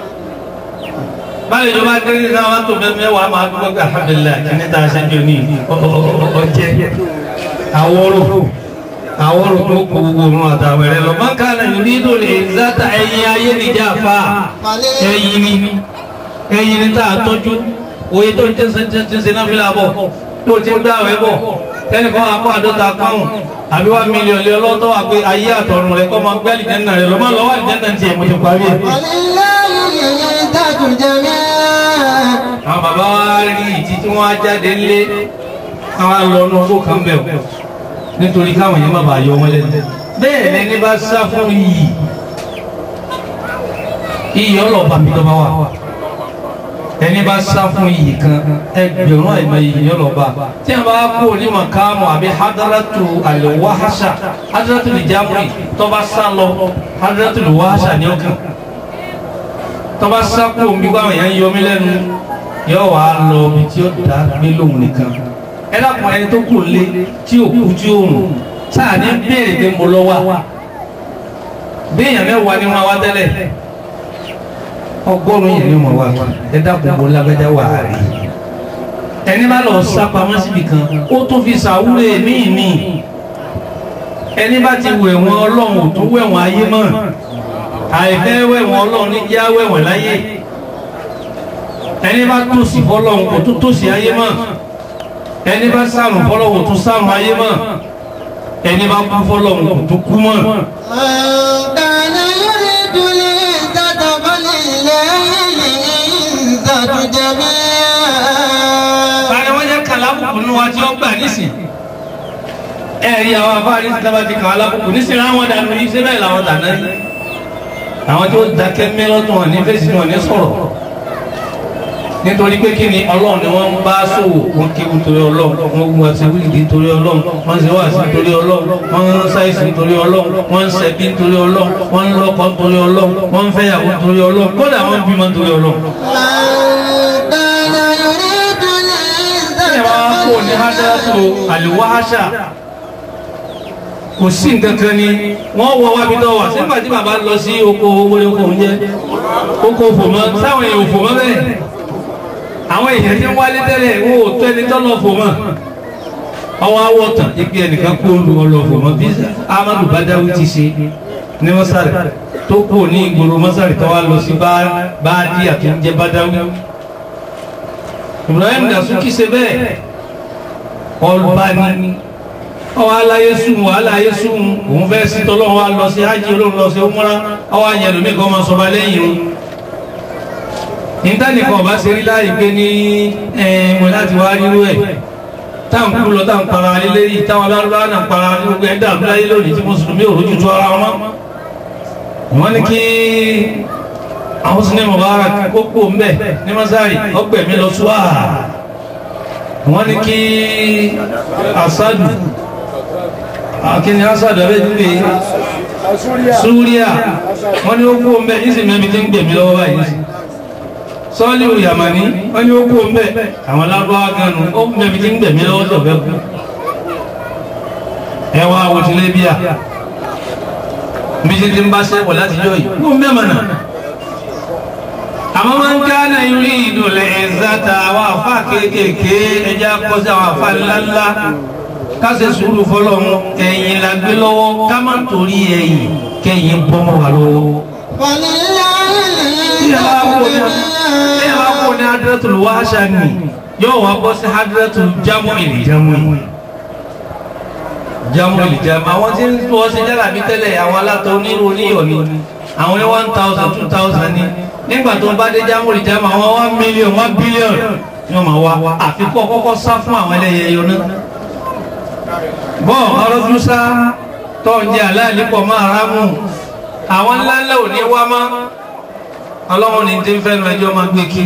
báyìí ìjọba kéré náà wọ́n tó bẹ́ẹ̀ mẹ́wàá máa dúpọ́ pé alhamdulilayi kí ní ta ṣe ń jò ní ọjẹ́ àwọ̀rò àwọ̀rò tó kó gbogbo òun àtàwẹ̀rẹ̀ lọ máa ń ká náà yìí nílò lè záta ẹyin ayé nìjà fa ẹyin ni ẹyin ni tá a tọ́jú òye tó ń tẹ́ ṣe náà fi là bọ̀ tó ti ń gbà wẹ́ bọ̀ tẹ́nìkan àpò àdọ́ta pọ́ùn àbí wá mílíọ̀nù lé ọlọ́tọ́ wà pé ayé àtọ̀run rẹ̀ kọ́ máa gbẹ́ àlìjẹ́nà rẹ̀ lọ́mọ lọ́wọ́ àlìjẹ́nà tiẹ̀ mo ti parí ẹ̀. àwọn bàbá wa rí ìdí tí wọ́n á jáde ńlé àwọn àlọ́nù ọgbó kan bẹ̀ ọ́ nítorí káwọn yẹn má bàa yọ wọn lẹ́nu. bẹ́ẹ̀ lẹni bá sá fún iyì iyì ọlọ́ọ̀bà mi lọ́ba wà ẹni bá sá fún iyì kan ẹgbẹ̀rún àìmọ̀ iyì ọlọ́ọ̀bà tí a bá kó ní makamu àbí hadaratu alwahasha hadaratu lijamuri tó bá sá lọ hadaratu alwahasha ní ọkàn tó bá sá kó omi báwọn yẹn yọ mí lẹ́nu yóò wá lọ omi tí ó dá gbé lóhùn nìkan ẹ dákun ẹni tó kù lé tí ò kú tí ó rùn sáà ní béèrè pé mo lọ wá béèyàn mẹ́wàá ni wọ́n wá tẹ́lẹ̀ ọgọ́rùn-ún yẹn ni wọ́n wá ẹ dákun mo lágbájá wà á rí ẹni bá lọ sá pamọ́ síbi kan ó tún fi sàwúrè míì ní ẹni bá ti wẹ̀ wọ́n ọlọ́run ò tún wẹ̀ wọ́n ayé mọ́ àìfẹ́ wẹ̀ wọ́n ọlọ́run ní já wẹ̀ wọ́n láyé ẹni bá tòsí fọlọ́run kò tún tòsí ayé mọ́ ẹni bá sàrùn fọlọ́wọ́ tún sàrùn ayé mọ́ ẹni bá kú fọlọ́wọ́ kò tún kú mọ́. كان يريد العزة فلله العزة جميعا Báyọ̀ wọ́n jẹ́ kàlábùkù nínú wa tí ó gbà nísìn. Ẹ̀rí àwọn afárí ti dábàá ti kàn alábùkù nísìn láwọn dànù yìí síbẹ̀ làwọn dànù yìí. Àwọn tí ó dákẹ́ mẹ́lọ́dún wọn ní fèsì wọn ní sọ̀rọ̀. Nítorí pé kí ni Ọlọ́run ni wọ́n ń bá sòwò wọn kéwu torí Ọlọ́run wọn gbọ́ àti wíìdì torí Ọlọ́run wọ́n ṣe wá sí torí Ọlọ́run wọ́n ń ṣàìsàn torí Ọlọ́run wọ́n ń ṣẹ̀bí torí Ọlọ́run wọ́n ń lọ́kọ torí Ọlọ́run wọ́n ń fẹ́yàwó torí Ọlọ́run kódà wọ́n ń bímọ torí Ọlọ́run. من كان يريد العزة ẹ wá kó ní hadaratu aliwahasha kò sí nǹkan kan ni wọ́n wọ wábi tó wà sígbà tí bàbá lọ sí oko wọlé oko oúnjẹ oko fòmọ sáwọn èèyàn fòmọ bẹ́ẹ̀ àwọn èèyàn tí ń wálé tẹ́lẹ̀ wọn ò tó ẹni tó lọ fòmọ ọwọ́ awọ́tàn ibi ẹnìkan kó lu ọlọ fòmọ bí amadu badawi ti ṣe ní mọ́sálì tó kú ní ìgboro mọ́sálì tó wá lọ sí báàdì àtúnjẹ badawi ibrahim dasuki ṣe bẹ́ẹ̀ ọlọ́ba ni ọwọ́ aláyé sùn wàhálà ayé sùn òun fẹ́ sí tọ́lọ́wọ́ wa lọ sí hajj olóhùn lọ sí umra ọwọ́ ayẹlò mi kọ́ máa sọba lẹ́yìn o ìtànìkan ọba ṣe rí láì gbé ní ẹ̀ẹ́mọ̀ láti wá rírú ẹ̀ táwọn kú lọ táwọn para lílé yìí táwọn alárúbá náà para ní gbogbo ẹ̀dá àbúláyé lónìí tí mùsùlùmí ò rójú tó ara wọn wọ́n ní kí àwọn sinimá mubarak kókó mbẹ ní masari ọgbẹmí lọ sùá wọn ní kí asadu akíní asadu abẹ dúpẹ súríà wọn ní ó kó mbẹ yìí sì mẹbi tí ń gbẹmí lọ́wọ́ báyìí sọọli oyamani wọn ní ó kó mbẹ àwọn lábáwá ganu ó mẹbi tí ń gbẹmí lọ́wọ́ tó fẹ́ kú ẹ wá wòtílé bíà bí títí ń bá sẹ́kọ̀ọ́ láti jọ yìí kó mbẹ mọ̀nà àmọ́ máa ń ká náà yúrí ìdòlẹ̀ ẹ̀záta àwọn àfá kéékèèké ẹjá kọsí àwọn àfá ńláńlá káṣẹ sùúrù fọlọ́run ẹ̀yìn la gbé lọ́wọ́ ká má torí ẹ̀yìn kẹ́yìn bọ́mọ̀ wà lọ́wọ́. Tí ẹ bá kó ní tí ẹ bá kó ní hadratul wahsha ni yóò wá bọ́ sí hadratul jam'il jam'i. Jam'il jam'i àwọn tí ń tó ọsẹ jálàbí tẹ́lẹ̀ àwọn alátọ onírú oníyọ̀ ni àwọn ní one thousand two thousand ní nígbà tó ń bá dé jámúrì jámù àwọn one million one billion ni wọ́n máa wá àfikún ọkọ́kọ́ sá fún àwọn ẹlẹ́yẹ yọ náà bọ́ọ̀ ọlọ́dún sá tó ń jẹ aláàlí pọ̀ máa rámù àwọn ńláńlá ò ní wá mọ́ ọlọ́run ní tí ń fẹ́nu ẹjọ́ máa gbé kí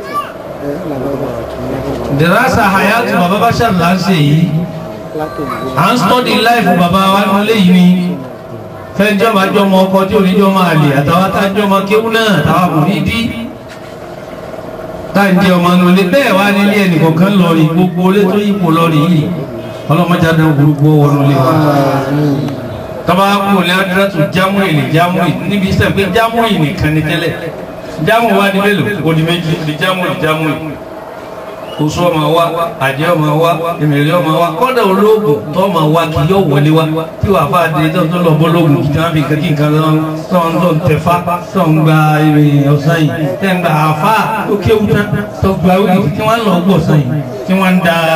dìrásà hayatu bàbá bá ṣàlá ń ṣe yìí à ń study life bàbá wa nílé yìí ni fẹ́jọ́ bá jọ ọmọ ọkọ tí oníjọ́ máa lè àtàwọn tá a jọ ọmọ kéwú náà àtàwọn kò ní dí tá a jẹ ọmọ nulẹ bẹ́ẹ̀ wá nílé ẹnìkọ̀ọ̀kan lọ rí gbogbo olé tó yípo lọ rí yìí ọlọ́mọdé adé gbogbo wọnú lé wa tọ́ba kú ní adúlọ́tù jámù ìní jámù ìní níbi iṣẹ́ pé jámù ìní kan ní tẹ́lẹ̀ jámù wa ní mélòó odi méjì ní jámù ìní jámù ìní oṣù ọmọ wa àjẹ́ ọmọ wa ìmìlẹ̀ ọmọ wa kọ́dà olóògùn tó ọmọ wa kì yóò wọlé wa tí wàá fà dé tó tó lọ bọ́ lóògùn kí wọ́n fi kẹ́kí nǹkan lọ tó ń tó ń tẹ̀fá tó ń gba ìrìn ọ̀sán yìí tẹ́ ń gba àfá tó kéwú tán tó gba wíìgì tí wọ́n lọ gbọ̀ ọ̀sán yìí tí wọ́n ń da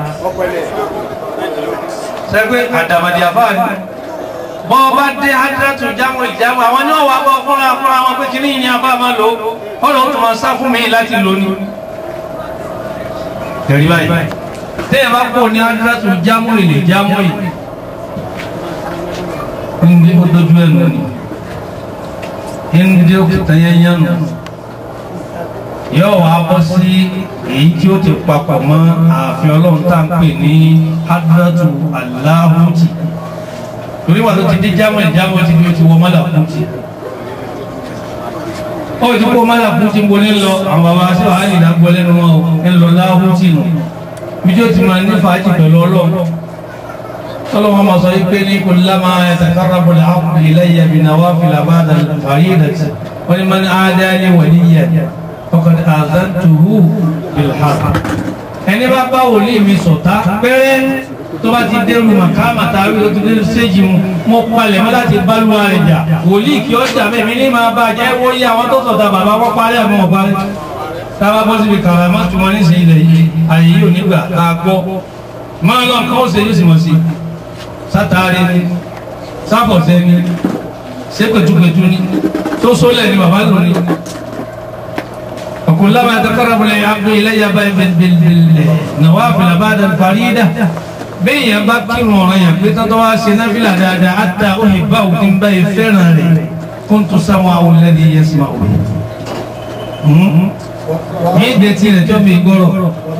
sẹ́gbẹ́ àdàmàdì àfá ni bọ́ bá dé ájúrátù jámù ìjámù àwọn náà wà bọ́ fúnra fúnra wọn pé kíní ìní àbá máa lò ọ̀rọ̀ tó máa sá fún mi láti lò ní. tẹ̀rí báyìí tẹ́yẹ̀ bá kó ní ájúrátù jámù ìlè jámù ìlè ndé ó dojú ẹ̀ nù ní ndé ó kìtà yẹn yẹn nù yóò wá bọ́ sí èyí tí ó ti papọ̀ mọ́ ààfin ọlọ́run tá à ń pè ní ájúrátù aláhùtì torí wà tó ti dé jámọ̀ ìjámọ̀ ti bí ó ti wọ mọ́là kúntì ó ti kó mọ́là kúntì bó ní lọ àwọn bàbá sí wàá nìdá gbọ́ lẹ́nu wọn ń lọ láhùntì nù bí tí ó ti máa ní fàájì pẹ̀lú ọlọ́run tọ́lọ́wọ́n máa sọ yí pé ní kò lámà yataqarrabu al-'abdu ilayya bi nawafil ba'da al-fariidati wọ́n ní man 'aada li waliyyan faqad aazantuhu bil-harb ẹni bá bá wòlíì mi ṣọ̀tá pẹ́rẹ́ tó bá ti dẹrù màkàmà tàbí tó ti dẹrù séjì mu mo palẹ̀ mọ́ láti bálùwà rẹ̀ jà wòlíì kí ó jà mẹ́mí ní máa bá jẹ́ wó yí àwọn tó sọ̀tà bàbá wọ́n parí àmọ́ wọ́n parí tábà bọ́ síbi kàrà má tún wọn níṣẹ́ ilẹ̀ yìí àyè yìí ò nígbà ká gbọ́ máa lọ nǹkan ó ṣe yóò sì mọ̀ sí sátàrí ni sáfọ̀sẹ́ ni sépètúpètú ni tó sólẹ̀ ni bàbá lò ní. وكلما تقرب العبد الي بالنوافل بعد الفريده bẹ́ẹ̀ yẹn bá kírun ọ̀ràn yẹn pé tọ́tọ́ wá ṣe náfìlà dáadáa àtà òyìnbá òfin bá yẹ fẹ́ràn rẹ̀ kó n tó sáwọn àwọn olẹ́dí yẹn sì máa wò. ní ìdè tí rẹ̀ tó fi gbọ́rọ̀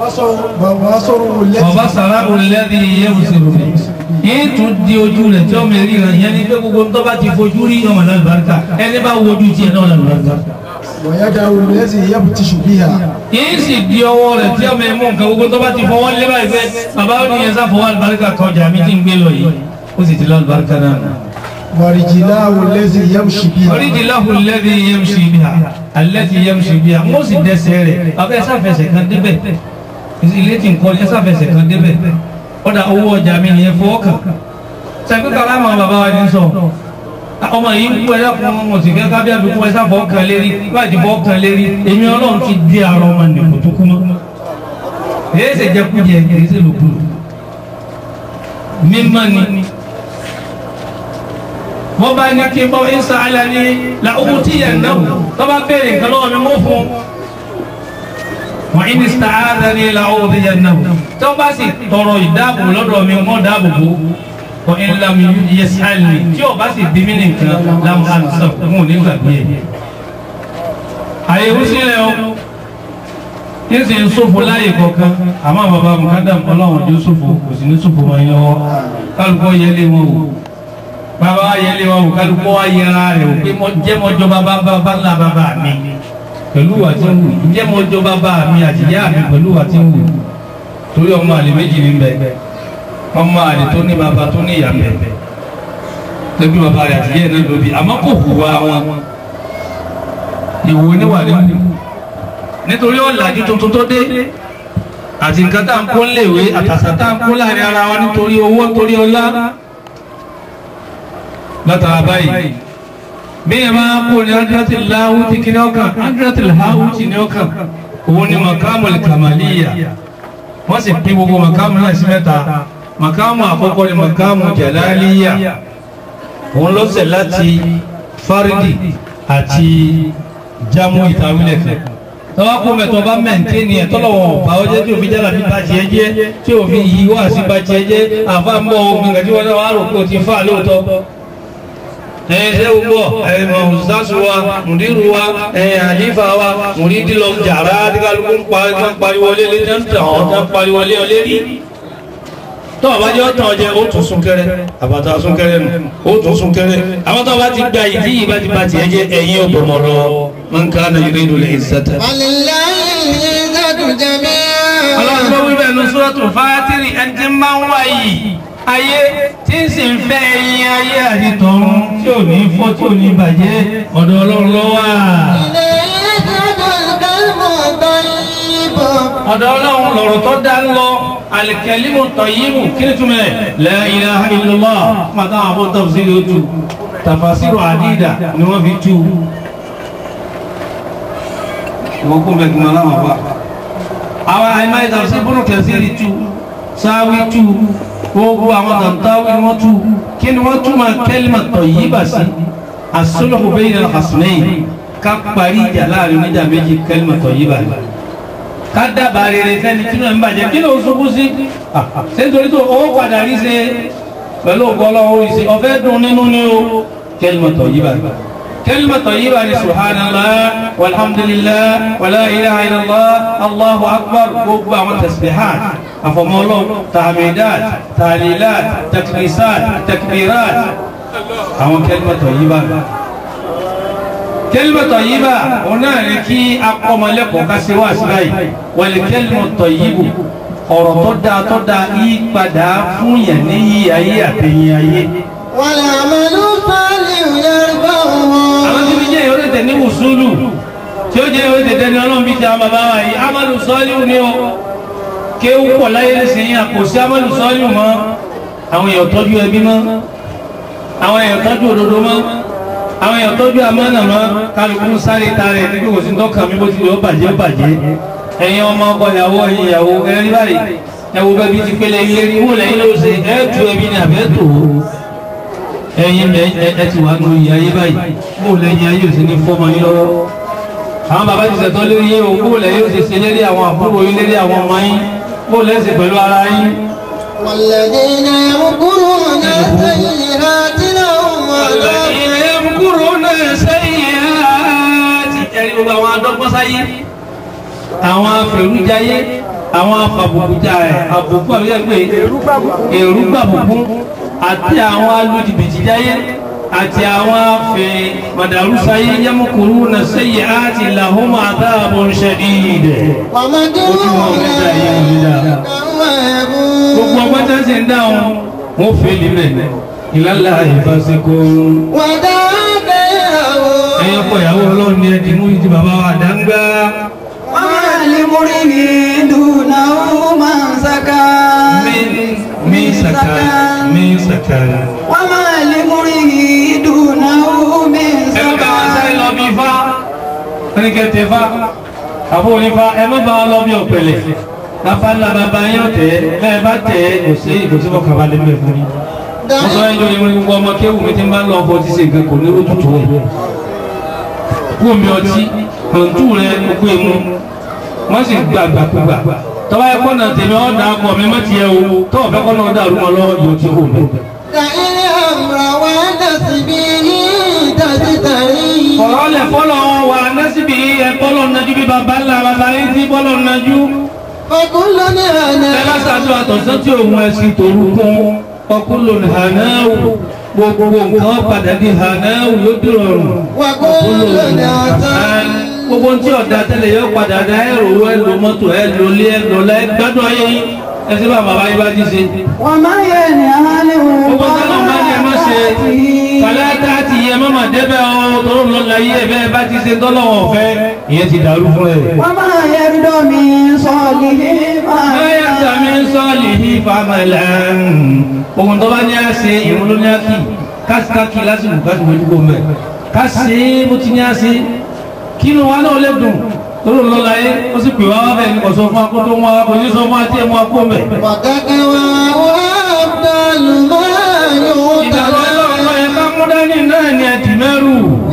ọba sàrà olẹ́dí yẹn ò sì rò mí. yìí tún di ojú rẹ̀ tí ọmọ èrí rẹ̀ yẹn ni pé gbogbo tó bá ti fojú rí ọmọ náà lùbáríkà ẹni bá wojú tiẹ̀ náà lùbáríkà ويدع الذي يبتش بها yìí sì di ọwọ́ rẹ̀ tí ọmọ ẹ̀mú nǹkan gbogbo tó bá ti fọwọ́ lé báyìí pé bàbá ó nìyẹn sá fọwọ́ àlùbáríkà kọjá mi tí ń gbé lọ yìí ó sì ti lọ àlùbáríkà náà. ورجلاه الذي يمشي بها oríjì láhùn lẹ́dí yẹ́mùsì bíhà alẹ́dí yẹ́mùsì bíhà mo sì dẹ́sẹ̀ rẹ̀ bàbá ẹ sáfẹsẹ̀ kan débẹ̀ ilé tí ń kọ́ ẹ sáfẹsẹ̀ kan débẹ̀ ọ̀dà owó ọjà mi nìyẹn fọwọ́ kàn sẹ́kú kàrá àwọn bàbá wa ní sọ ọmọ yìí ń kú ẹ̀yà fún ọmọ sì kẹ́kẹ́ bí àdúgbò ẹ̀sà fọ́ kan lérí láti fọ́ kan lérí èmi ọlọ́run ti di àrọ ọmọ nìkú tó kú mọ́ èyí ṣe jẹ́ kújẹ èyí ṣe lòkù mímọ́ ni wọ́n bá ní kí n bọ́ ìsà alẹ́ ní la owó tí yẹn náà tó bá béèrè nǹkan lọ́wọ́ mi mú fún wọ́n ìní sàádà ní la owó tí yẹn náà tó bá sì tọrọ ìdáàbò lọ́dọ̀ mi mọ́ dáàbò bò wọ́n ń lam yẹsàlì tí o bá sì bí mí nìkan lam ansa fún òní gbàgbé ẹ̀. àyẹ̀wò sílẹ̀ o yín sì ń sófo láyè kọ̀ọ̀kan àmọ́ bàbá mukadam ọlọ́run tó sófo kò sì ní sófo wọn yẹn wọ́ kálukọ́ yẹlé wọn o bàbá wa yẹlé wọn o kálukọ́ wa yẹra rẹ̀ o pé jẹ́ mọ́jọ́ bàbá bàbá ńlá bàbá mi pẹ̀lú wà tí ń wù jẹ́ mọ́jọ́ bàbá mi àtìyá mi pẹ̀lú wà tí ń wù torí ọmọ àlè méjì ní bẹ́ẹ̀ ọmọ àlè tó ní bàbá tó ní ìyá bẹ́ẹ̀ lẹ́bí bàbá rẹ̀ àtìyẹ́ náà lóbi àmọ́ kò hùwà wọn ìwò níwà nínú nítorí ọ̀làjú tuntun tó dé àti nǹkan tá à ń kó léèwé àtàṣà tá à ń kó láàrin ara wa nítorí owó nítorí ọlá látara báyìí bí ẹ máa kó ní adrati láwù ti kí ní ọkàn adrati láwù ti ní ọkàn òun ni makamu kamaliya wọ́n sì pín gbogbo makamu náà sí mẹ́ta makamu àkọ́kọ́ ni makamu jalaliya òun ló ṣe láti fárídì àti jámù ìtawílẹ̀ fẹ́ tọ́wọ́ kó mẹ́tọ́ bá mẹ́ǹtẹ́ni ẹ̀ tọ́lọ̀wọ̀n ọ̀bá ọjọ́ tí òfin jára bí bá tiẹ̀ jẹ́ tí òfin yìí wá sí bá tiẹ̀ jẹ́ àfa ń bọ̀ ogun kàtí wọn náà wà rò pé o ti fà lóòótọ́ ẹ̀yin ṣé gbogbo ẹ̀yin mọ̀ọ́sásù wa mùdírù wa ẹ̀yin àlífà wa mùdídì lọ jàrá díkàlùkù ń pariwọlé lé ní tàn ọ́ tán pariwọlé ọ lérí tọ́ ọba jẹ́ ọ̀tàn ọjẹ́ ó tún súnkẹrẹ àbàtà súnkẹrẹ nù ó tún súnkẹrẹ àwọn tó bá ti gba ìdí yìí bá ti bá tiẹ̀ jẹ́ ẹ̀yin ọ̀bọ̀mọ̀ lọ man kana yuridu al-izzata. ولله العزة جميعا ọlọ́run tó wí bẹ́ẹ̀ ní suratul Fatiri ẹni tí ń máa ń wá yìí ayé tí ń sì ń fẹ́ ẹyin ayé àti tọ̀run tí ò ní fọ́ tí ò ní bàjẹ́ ọ̀dọ̀ ọlọ́run ló wà. إليه يذهب الكلم الطيب ọ̀dọ̀ ọlọ́run lọ̀rọ̀ tó dá ń lọ al-kalimu tayyibu kí ni túmọ̀ ẹ̀ la ilaha illallah pátá àwọn afọ́ tafsiri ó tu tafasiru àdídà ni wọ́n fi tu. ìwọ́n kún bẹ́ẹ̀ gbọ́n láwọn wà. àwọn àìmáyé tafsiri bọ́nù kẹsìrì tu sáwí tu gbogbo àwọn tàǹtàwí ni wọ́n tu kí ni wọ́n túmọ̀ kalima tayyiba sí as-sulhu bayna al-khasmayn ká parí ìjà láàrin oníjà méjì kalima tayyiba ni ká dábàá rere fẹ́ni tí náà ń bàjẹ́ kí ló ń ṣubú sí ṣé nítorí tó owó padà rí ṣe pẹ̀lú ọgọ́lọ́wọ́ ìṣe ọ̀fẹ́ dùn nínú ní o kalimatu tayyiba kalimatu tayyiba ni subhanallah walhamdulillah wala ilaha illallah allahu akbar gbogbo àwọn tasbihat àfọmọ́lọ́ tahmidat tahlilat takbisat takbirat àwọn kalimatu tayyiba kẹlímà tọ̀yíbà òun náà ní kí akọ́mọlẹ́kọ̀ọ́ ká ṣe wá sí báyìí wọlé kẹlímà tọ̀yíbù ọ̀rọ̀ tó dáa tó dáa yí padà fún yẹn ní yí ayé àtẹ̀yìn ayé. والعمل الصالح يرفعه àwọn tí fi jẹ́ ìwé tẹ̀ ní wùsùlù tí ó jẹ́ ìwé tẹ̀tẹ̀ ní ọlọ́run bí ti àwọn bàbá wa yìí amadu sọ́ọ́lù ni ó kéwù pọ̀ láyé lẹ́sìn àkòsí amadu sọ́ọ́lù mọ́ àwọn èèyàn tọ́jú ẹbí mọ́ àwọn èèyàn tọ́jú òdodo mọ́ àwọn èèyàn tọ́jú àmánà mọ́ kálukú sáré tarẹ̀ níbi kò sí tọ́ka mi bó ti lè ó bàjẹ́ ó bàjẹ́ ẹ̀yin ọmọ ọkọ ìyàwó ẹ̀yin ìyàwó ẹ̀rí báyìí ẹ̀wò bẹ́ẹ̀ bí ti pélé ilé rí wò lẹ́yìn ló ṣe ẹ̀ tu ẹbí ni àbẹ́ tò ó ẹ̀yin ẹ̀ ti wà nù ìyá ayé báyìí wò lẹ́yìn ayé ò sí ní fọ́mọ yín lọ́wọ́ àwọn bàbá ti sẹ̀tọ́ lórí yín o wò lẹ́yìn ó ti ṣe lérí àwọn àbúrò yín lérí àwọn ọmọ yín wò lẹ́sìn pẹ̀lú ara yín والذين يمكرون السيئات لهم عذاب الذين يمكرون السيئات ẹ̀rí gbogbo àwọn adọ́gbọ́sáyé àwọn afẹ̀rújayé àwọn afàbùkújà ẹ̀ àbùkù àbíyá pé èrúgbàbùkú àti àwọn alójìbìtìjáyé àti àwọn afẹ́ màdàrúsáyé yẹmúkúrú na sẹ́yìn àti làhùn àdáàbò ṣẹ̀díìdẹ̀ ومكرون gbogbo ọgbọ́n tí wọ́n ti ń dáhùn wọ́n fẹ́ lílẹ̀ ìlàlá ìfàsíkò ودابره ẹ̀yìn ọkọ̀ ìyàwó ọlọ́run ní ẹ̀dì mú ìdí bàbá wa dáńgá وما لمرئ دونه من سكى mí sàkà mí sàkà. وما لمرئ دونه من ẹ̀rọ bá wọn sáré lọ bí ifá ẹnikẹ́tẹ̀ ifá àbó onífá ẹ má bá wọn lọ bí ọ̀pẹ̀lẹ̀ lápálá bàbá yóò tẹ̀ bẹ́ẹ̀ bá tẹ̀ kò sí kò sí fọkàn balẹ̀ mẹ́ fún yín. wọ́n sọ ẹjọ́ ìwé gbogbo ọmọ kéwù mi ti máa ń lọ ọkọ̀ tí ṣe nǹkan kò ní ojútùú rẹ̀. kú omi ọtí kọ̀ǹtù rẹ̀ gbogbo èmu wọ́n sì gba àgbàkúgbà tọ́wọ́ ẹ kọ́nà tèmi ọ̀dà akọ mi má ti yẹ o tọ́wọ́ fẹ́ kọ́nà ọ̀dà àrùn ọlọ́wọ́ yóò ti hù mí. دعي الأمر ونسبه تستري ọ̀rọ̀ lẹ̀ fọ́lọ̀ wà nẹ́sìbí ẹ̀kọ́lọ̀ nájú bí bàbá ńlá bàbá yìí tí bọ́lọ̀ nájú. فكل ẹ bá نعنا ṣàtúnṣe àtọ̀sán tí òun ẹ̀sìn tòru kún ọkùnrin hànáwù gbogbo nǹkan padà di hànáwù yóò dìrọ̀rùn. وكل نعنا gbogbo tí ọ̀dà tẹ́lẹ̀ yóò padà dá ẹ̀rọ ẹ̀ lò mọ́tò ẹ̀ lò lé ẹ̀ lò láì gbádùn ayé yín ẹ sí bá bàbá yín bá ti ṣe. وما ينهى عنه gbogbo tọ́lọ̀ bá ní ẹ má ṣe kàlẹ́ tá a ti yẹ mọ́mọ́ débẹ̀ ọ́ tó ń lọ láyé ẹ̀ bẹ́ẹ̀ bá ti ṣe tọ́lọ̀ wọn fẹ́ ìyẹn ti dàrú fún ẹ. وما يرد من صالح Ayẹ́ta mi ń sọ́ọ̀lì ní famẹ́lẹ̀ ohun tó bá ní a ṣe ìrún ló ní a kì káàkiri lásìkò káàkiri ojúgbò mẹ́ ká ṣe é bó ti ní a ṣe kí inú wa náà lè dùn lórí lọ́la yé ó sì pè wá wá bẹ́ẹ̀ ní kọ̀sọ́ fún akótó wọn kò ní sọ fún àti ẹ̀mú akó mẹ́. وتقوى وأفضل ما ìdàgbọ́ يؤتى ọlọ́run lọ yẹ ká mú dání náà ní ẹ̀dì mẹ́rù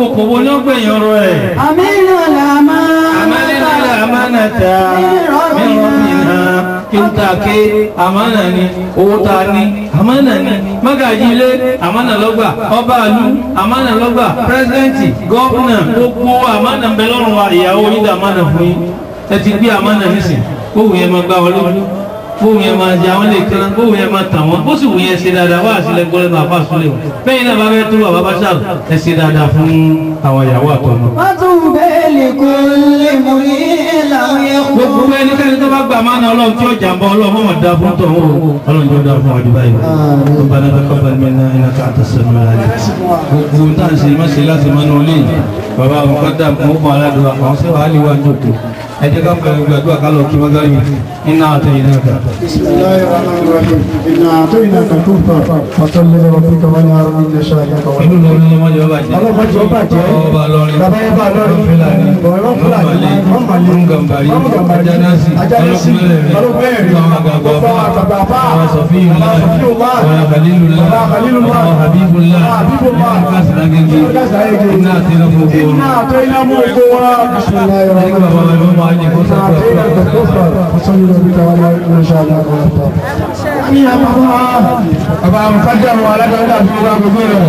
kòbókòbó ní ọgbẹ̀yìn ọ̀rọ̀ ẹ̀. أمين الأمان Amánilá amánata mìírànmìnà kí n ta ké amánà ni owó ta ní amánà ni mágàjí ilé amánà lọ́gbà ọba àlú amánà lọ́gbà pírẹsidẹ́ǹtì gọ́ọ̀nà gbogbo amánà ń bẹ lọ́rùn wa ìyàwó yín dà amánà fún yín ẹ ti gbé amánà nísìn kóhùn yẹn máa gbá wọn lójú kóhùn yẹn máa jẹ àwọn lè kíran kóhùn yẹn máa tàn wọn bó sì wù yẹn ṣe dáadáa wá àṣìlẹ̀ gbọ́lẹ̀ bàbá àṣìlẹ̀ wọn bẹ́ẹ̀ náà bá fẹ́ tó bàbá bá ṣàlù ẹ ṣe dáadáa fún àwọn ìyàwó àtọmọ. وطوبى لكل مريء لم يخطب gbogbo ẹnikẹ́ni tó bá gbà máa ń ọlọ́run tí ó jàǹbá ọlọ́run mọ̀mọ́ dá fún tọ̀ ó ọlọ́run tó dá fún ọdún báyìí ó bá náà kọ́ bá mi náà iná ká àtọ̀ sẹ́nu láàyè gbogbo tá à ń ṣe má ṣe láti máa ń wọlé yìí bàbá àwọn kan dà mọ́ mọ́ aládùn àwọn sẹ́wà á lè wá jòkó ẹ jẹ́ ká pẹ̀lú gbàdúrà ká lọ kí wọ́n gáyé iná àtẹ̀yìn náà kà. بسم الله الرحمن الرحيم إنا أعطيناك الكفر فصل لربك وانهار إن شانئك هو inú lórí ni wọ́n jọ bàjẹ́ Ọlọ́pàá jọ bàjẹ́. ọba lọrin Bàbá yẹn bá lọ́rin. fúlàní Bọ̀rọ̀ Fúlàní. ọmọlé ọmọgàmbàrí ajánásì Ajánásì. ọlọ́kùnrin Ọlọ́kùnrin. àwọn àgbàgbà Ọ̀pọ̀ àgbàgbà àfà. àwọn sọfíìlá Àwọn Sọfíùlá. àwọn kàlílùlá Àwọn Khalilullah. àwọn habibulá Àwọn Habibullah. àwọn kásìlágége Àwọn kásìlágége. iná àti iná gbogbo إنا أعطيناك الكفر بسم الله ẹni الرحمن bàbá wa ló máa ní kó إنا sọ́kọ̀ أعطيناك الكفر فصل لربك وانهار إن شانئك هو الأبتر Bàbá Mùsàdé àwọn alágbàdá àti ìwà gbogbo rẹ̀.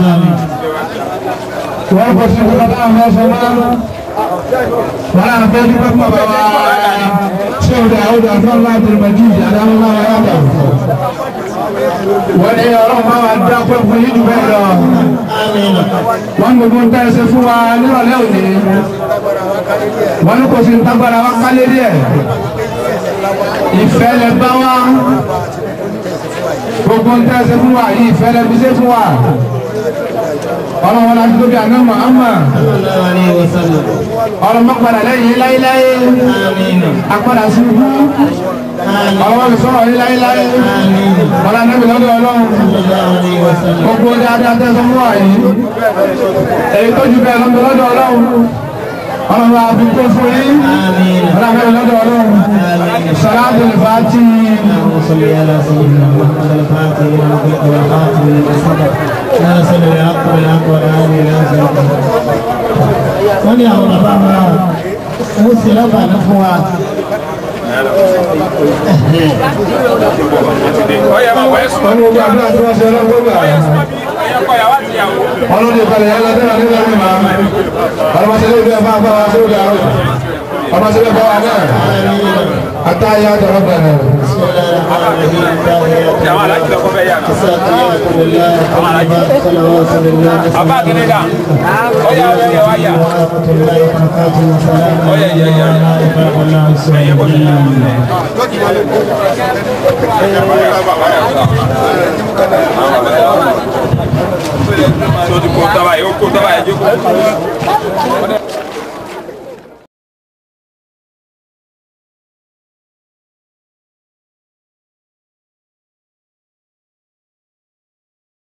Wọ́n kò sí ìwà bá àwọn ọ̀sán máa. Wọ́n á fẹ́ dúpẹ́ fún bàbá wa. Ṣé o dà ó dà fún láti rẹ̀ jù ìjà dáhùn náà wáyà dà? Wọ́n ní ọlọ́run bá wa dá pẹ́ fún yín jù bẹ́ẹ̀ lọ. Wọ́n gbogbo ń tẹ́ ẹsẹ̀ fún wa nírọ̀lẹ́ òní. Wọ́n ní kò sí ń tágbára wa kálé díẹ̀. Ìfẹ́ lẹ bá wa gbogbo ń tẹ́sẹ̀ fún wa yìí fẹ́lẹ́ fi ṣe fún wa ọlọ́wọ́n láti tóbi àná Muhammad ọlọ́mọ padà lẹ́yìn láíláí apádà sí ibú ọlọ́wọ́n fi sọ̀rọ̀ yìí láíláí ọlá nẹ́bí lọ́dọ̀ ọlọ́run gbogbo dáadáa tẹ́sẹ̀ fún wa yìí èyí tó ju bẹ́ẹ̀ lọ́dọ̀ lọ́dọ̀ ọlọ́run ọlọ́run àfi tó fún yín ọlá nẹ́bí lọ́dọ̀ ọlọ́run sàlámù fàátì. صل على سيدنا محمد الفاتح لما أغلق والخاتم لما سبق ناصر الحق بالحق والهادي إلى صراط wọ́n ní àwọn bàbá wa ó sì lábàánú fún wa. wọ́n ní ojú àdúrà tí wọ́n ṣe ọlọ́gbọ́gbà ọlọ́dún ìpàdé yẹn lọ́dún àdúrà ní ma ọlọ́mọṣẹ́lẹ̀ ìlú ẹ̀fọ́ àbá wa sórí àrùn ọmọṣẹ́lẹ̀ ẹ̀fọ́ wa náà àtàyà àtọ̀rọ̀ bẹ̀rẹ̀ Bàbá kìíní dà. Ọ̀yà ọ̀yà ọ̀yà wáyà. Ọ̀yà ìyá ìyá. Ẹ̀yẹ bọ̀ mí. Sọ ti kó tábà yìí, ó kó tábà yìí jókòó.